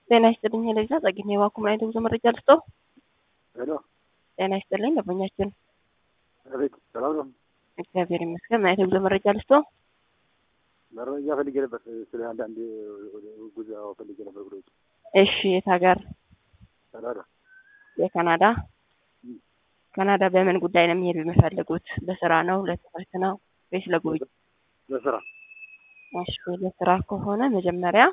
ጤና ይስጥልኝ ለዛ ጸግኝ የባኩም ላይ ጉዞ መረጃ ልስጦ። ሄሎ ጤና ይስጥልኝ ደንበኛችን። አቤት፣ ሰላም ነው? እግዚአብሔር ይመስገን። ምን አይነት ጉዞ መረጃ ልስጦ? መረጃ ፈልጌ ነበር ስለ አንዳንድ ጉዞ ፈልጌ ነበር። ጉዞ እሺ፣ የት ሀገር? ካናዳ። የካናዳ ካናዳ በምን ጉዳይ ነው የሚሄዱ የሚፈልጉት? ለስራ ነው፣ ለትምህርት ነው ወይስ ለጉብኝት? ለስራ እሺ፣ ለስራ ከሆነ መጀመሪያ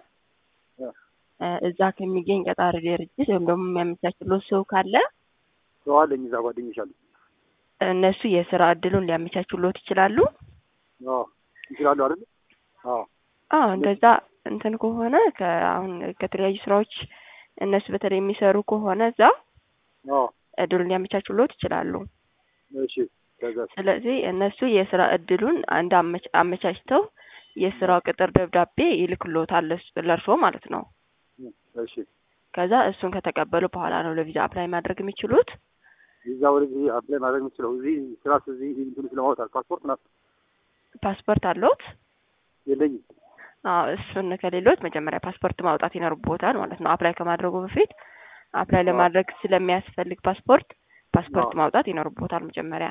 እዛ ከሚገኝ ቀጣሪ ድርጅት ወይም ደግሞ የሚያመቻችሎት ሰው ካለ ሰው አለኝ እዛ ጓደኞች አሉ። እነሱ የስራ እድሉን ሊያመቻችሎት ይችላሉ። አዎ ይችላሉ አይደል? አዎ አዎ እንደዛ እንትን ከሆነ አሁን ከተለያዩ ስራዎች እነሱ በተለይ የሚሰሩ ከሆነ እዛ አዎ እድሉን ሊያመቻችሎት ይችላሉ። እሺ ከዛ ስለዚህ እነሱ የስራ እድሉን አንድ አመች- አመቻችተው የስራው ቅጥር ደብዳቤ ይልክሎታል ለስ- ለእርስዎ ማለት ነው። እሺ ከዛ እሱን ከተቀበሉ በኋላ ነው ለቪዛ አፕላይ ማድረግ የሚችሉት። ቪዛ ወደዚህ አፕላይ ማድረግ የምችለው እዚህ ስራ እዚህ እንትኑ ስለማውጣት ፓስፖርት ና ፓስፖርት አለዎት? የለኝም። አዎ እሱን ከሌሎት መጀመሪያ ፓስፖርት ማውጣት ይኖርቦታል ማለት ነው። አፕላይ ከማድረጉ በፊት አፕላይ ለማድረግ ስለሚያስፈልግ ፓስፖርት ፓስፖርት አዎ። ማውጣት ይኖርቦታል መጀመሪያ።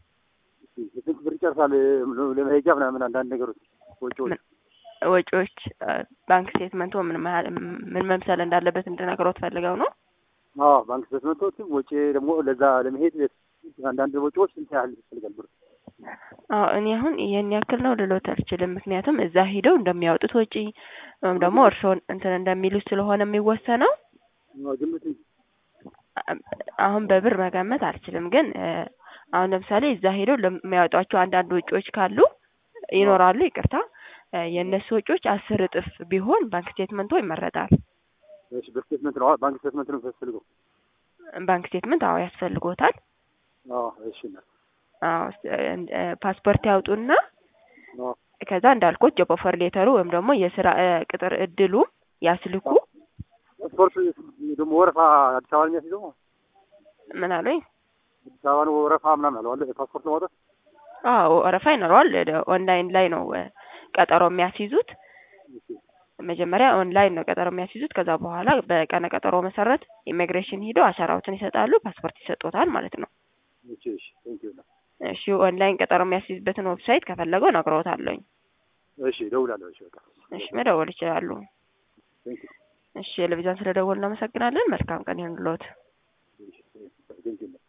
ስንት ብር ይጨርሳል ለመሄጃ ምናምን አንዳንድ ነገሮች ወጪዎች? ምን- ወጪዎች ባንክ ስቴትመንቶ ምን መሀል ምን መምሰል እንዳለበት እንድነግሮት ፈልገው ነው። አዎ ባንክ ስቴትመንቶችም ወጪ ደግሞ ለዛ ለመሄድ አንዳንድ ወጪዎች ስንት ያህል ይፈልጋል ብር? አዎ እኔ አሁን ይሄን ያክል ነው ልሎት አልችልም። ምክንያቱም እዛ ሂደው እንደሚያወጡት ወጪ ወይም ደግሞ እርስዎን እንትን እንደሚሉት ስለሆነ የሚወሰነው አዎ፣ ግምት አሁን በብር መገመት አልችልም። ግን እ አሁን ለምሳሌ እዛ ሄደው ለሚያወጧቸው አንዳንድ ወጪዎች ካሉ ይኖራሉ። ይቅርታ እ የእነሱ ወጪዎች አስር እጥፍ ቢሆን ባንክ ስቴትመንቶ ይመረጣል። እሺ ብር ስቴትመንት ነው ባንክ ስቴትመንት ነው የሚያስፈልገው? ባንክ ስቴትመንት አዎ ያስፈልጎታል። አዎ እሺ እና አዎ ስ- እ ፓስፖርት ያውጡና አዎ ከዛ እንዳልኩት ጆብ ኦፈር ሌተሩ ወይም ደግሞ የስራ እ ቅጥር እድሉ ያስልኩ። ፓስፖርት ደግሞ ወረፋ አዲስ አበባ ነው የሚያስይዘው? ምን አሉኝ? አዲስ አበባ ነው ወረፋ ምናምን አለው አለ ፓስፖርት ለማውጣት? አዎ ወረፋ ይኖረዋል። ወደ ኦንላይን ላይ ነው እ ቀጠሮ የሚያስይዙት። እሺ መጀመሪያ ኦንላይን ነው ቀጠሮ የሚያስይዙት። ከዛ በኋላ በቀነ ቀጠሮ መሰረት ኢሚግሬሽን ሂደው አሻራዎትን ይሰጣሉ፣ ፓስፖርት ይሰጡታል ማለት ነው። እሺ እሺ ቴንኪው እሺ ኦንላይን ቀጠሮ የሚያስይዝበትን ዌብሳይት ከፈለገው እነግርዎታለሁኝ። እሺ እደውላለሁ። እሺ በቃ እሺ መደወል ይችላሉ። ቴንኪው እሺ ቴሌቪዥን ስለደወሉ እናመሰግናለን። መልካም ቀን ይሁንልዎት። እሺ ቴንኪው